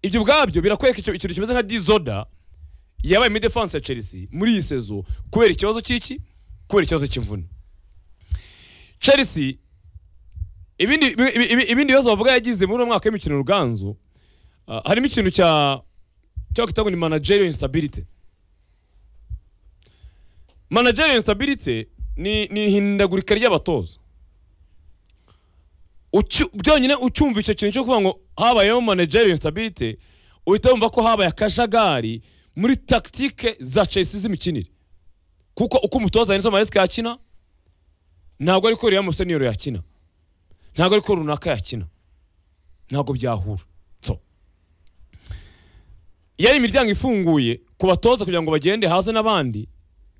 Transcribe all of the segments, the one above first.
ibyo ubwabyo birakwereka icyo- ikintu kimeze nka dizoda yabaye muri defanse ya chelsea muri iyi sezo kubera ikibazo cy'iki kubera ikibazo cy'imvune chelsea ibindi ibi- ibi- ibindi bibazo bavuga yagize muri uno mwaka w'imikino ruganzu ah, harimo ikintu cya cyo kwita ngo ni managerial instability managerial instability ni ni ihindagurika ry'abatoza Ucu- byonyine ucyumva icyo kintu cyo kuvuga ngo habayeho managerial instability uhita wumva ko habaye akajagari muri tactique za Chelsea z'imikinire kuko uko umutoza Enzo Maresca yakina ntabwo ariko Real Musenero yakina ntabwo ariko runaka yakina ntabwo byahura so yari imiryango ifunguye ku batoza kugira ngo bagende haze n'abandi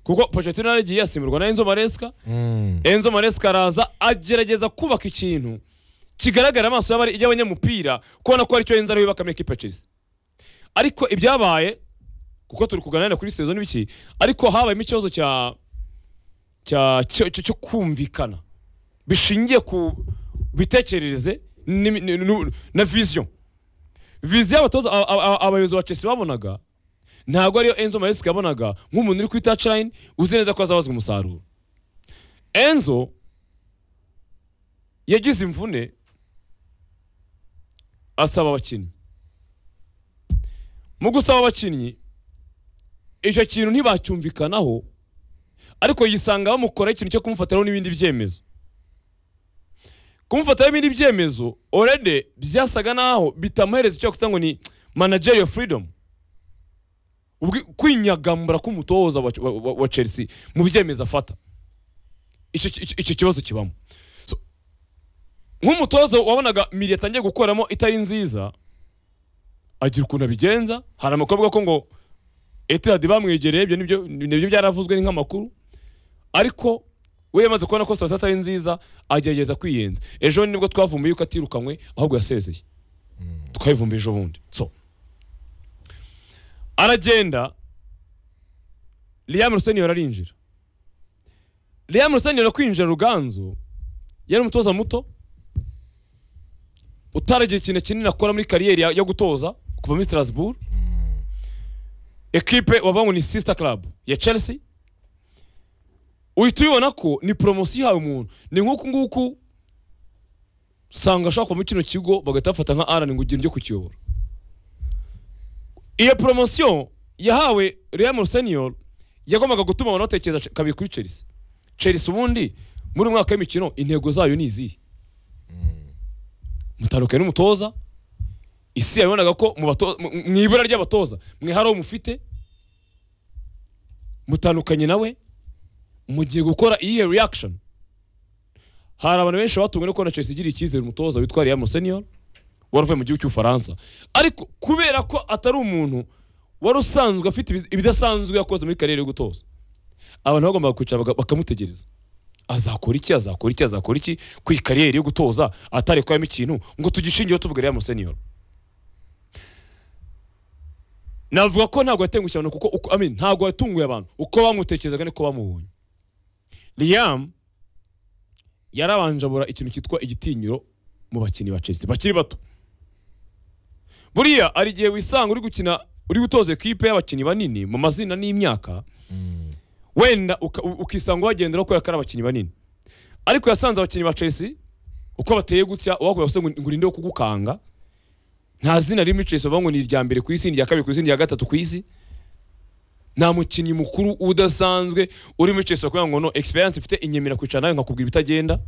kuko Pochettino yaragiye yasimburwa na Enzo Maresca Enzo Maresca araza agerageza kubaka ikintu kigaragara amaso y'abari- y'abanyamupira kubona ko aricyo yenza ariwe bakame ikipe ya Chelsea ariko ibyabaye kuko turi kuganira kuri sezo n'ibiki ariko habayemo ikibazo cya cya cyo- cyo cyo kumvikana bishingiye ku bitekerereze n'imi- ni- nu- na vision vision y'abatoza a- a- a- abayobozi ba Chelsea babonaga ntabwo ariyo Enzo Maresca yabonaga nk'umuntu uri kuri touchline uzi neza ko azabazwa umusaruro Enzo yagize imvune asaba abakinnyi mu gusaba abakinnyi icyo kintu ntibacyumvikanaho ariko yisanga bamukoraho ikintu cyo kumufatiraho n'ibindi byemezo kumufatiraho ibindi byemezo orede byasaga naho bitamuhereza icyo kwita ngo ni managerial freedom Ubwi- kwinyagambura k'umutoza wa, wa, wa, wa chelsea mu byemezo afata icyo icyo- icyo kibazo kibamo So, nk'umutoza wabonaga miri yatangiye gukoramo itari nziza agira ukuntu abigenza hari amakuru avuga ko ngo etihadi bamwegereye ibyo nibyo nibyo byaravuzwe ni nk'amakuru ariko we yamaze kubona ko sitasiyo atari nziza agerageza kwiyenza ejo nibwo twavumbuye yuko atirukanwe ahubwo yasezeye twabivumbuye ejo bundi so aragenda liam ruseniyoro arinjira liam ruseniyoro kwinjira ruganzu yari umutoza muto utaragira ikintu kinini akora muri kariyeri ya- yo gutoza kuva muri strasbourg ekipe wavuga ngo ni sister club ya chelsea uhita ubibona ko ni poromosiyo ihawe umuntu ni nk'uku nguku usanga ashobora kuva muri kino kigo bagahita bafata nka arani ngo ugende ujye kukiyobora iyo poromosiyo yahawe Real Senior yagombaga gutuma abantu batekereza ch- kabiri kuri Chelsea Chelsea ubundi muri uyu mwaka w'imikino intego zayo ni izihe mutaruke n'umutoza isi yabonaga ko mu bato- mu- mu ibura ry'abatoza mwe hari uwo mufite mutandukanye nawe mugiye gukora iyihe reaction hari abantu benshi batunguwe no kubona Chelsea igira icyizere umutoza witwa Real Senior wari uvuye mu gihugu cy'ubufaransa ariko kubera ko atari umuntu wari usanzwe afite ibi- ibidasanzwe yakoze muri kariyeri yo gutoza abantu bagombaga kwicara baga- bakamutegereza azakora iki azakora iki azakora iki ku kariyeri yo gutoza atari kubayemo ikintu ngo tugishingireho tuvuga Real Senior navuga ko ntabwo yatengushye abantu kuko uko, I mean, ntabwo yatunguye abantu uko bamutekerezaga niko bamubonye Liam yarabanje abura ikintu cyitwa igitinyiro mu bakinnyi ba Chelsea bakiri bato buriya hari igihe wisanga uri gukina uri gutoza ekipe y'abakinnyi banini mu mazina n'imyaka wenda uka- u- ukisanga wagendera kubera ko ari abakinnyi banini ariko yasanze abakinnyi ba Chelsea uko bateye gutya uwakubwira gusa ngo ngo urinde wo kugukanga nta zina rimwe Chelsea bavuga ngo ni irya mbere ku isi ni irya kabiri ku isi ni irya gatatu ku isi nta mukinnyi mukuru udasanzwe uri muri Chelsea kugira ngo no experience ifite inyemera kwicara nawe nkakubwira ibitagenda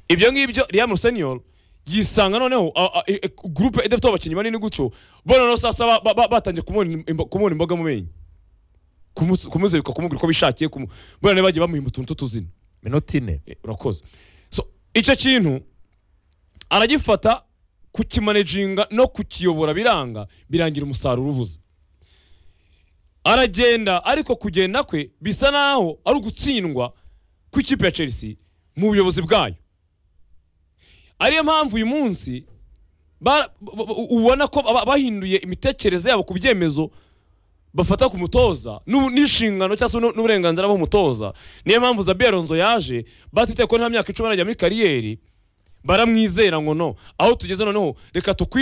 ibyo ngibyo Liam Senior yisanga noneho a- a- e- e- groupe idafite abakinnyi banini gutyo bo noneho sasa ba- ba- ba- batangiye kumubona imbo- kumubona imboga mu menyo kumu- kumuzirika kumubwira uko bishakiye kumu- bona niba bagiye bamuhimba utuntu tw'utuzina minota ine Eh, urakoze so icyo kintu aragifata kukimanejinga no kukiyobora biranga birangira umusaruro ubuze aragenda ariko kugenda kwe bisa naho ari ugutsindwa kw'ikipe ya chelsea mu buyobozi bwayo ariyo mpamvu uyu munsi ba- ba- ba- ubona ko ba- bahinduye imitekerereze yabo ku byemezo bafata ku mutoza n'ubu- n'inshingano cyangwa se n'u- n'uburenganzira bw'umutoza niyo mpamvu Zabi Alonso yaje batitaye ko nta myaka icumi arajya muri kariyeri baramwizera ngo no aho tugeze noneho reka tukwi